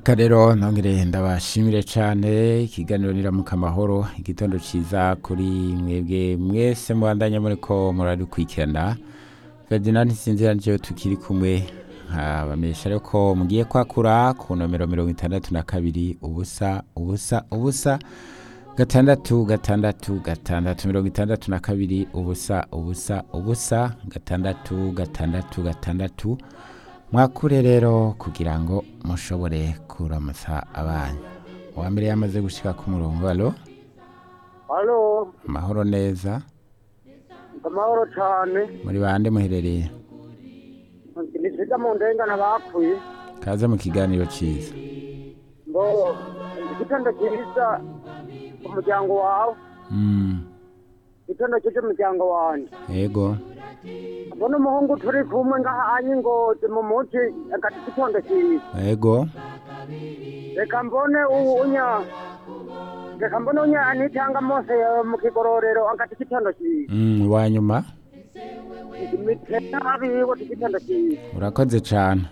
Karero nongere ndabashimire cyane ikiganiro niramuka amahoro igitondo cyiza kuri mwebwe mwese mubandanya muri ko murarikurikirana Ferdinand Nsinzira niyo tukiri kumwe nkabamenyesha rero ko mugiye kwakura ku nomero mirongo itandatu na kabiri ubusa ubusa ubusa gatandatu gatandatu gatandatu mirongo itandatu na kabiri ubusa ubusa ubusa gatandatu gatandatu gatandatu mwakure rero kugira ngo mushobore kuramutsa abanyu uwa mbere yamaze gushyira ku murongo alo halo amahoro neza amahoro cyane muri bande muherereye nisiga mu ndengana bakuye kaze mu kiganiro cyiza ngo igitondo cyiza umuryango wawe Mm, igitondo cyiza umuryango wanjye yego mbona umuhungu turi kumwe ngaha anyigoze mu muti agati igitondo cyiza yego reka mbone ubu unya reka mbone unya anitanga mose yawe mu kigororero agati igitondo cyiza Mm, uwa nyuma imitera abiwe igitondo cyiza urakoze cyane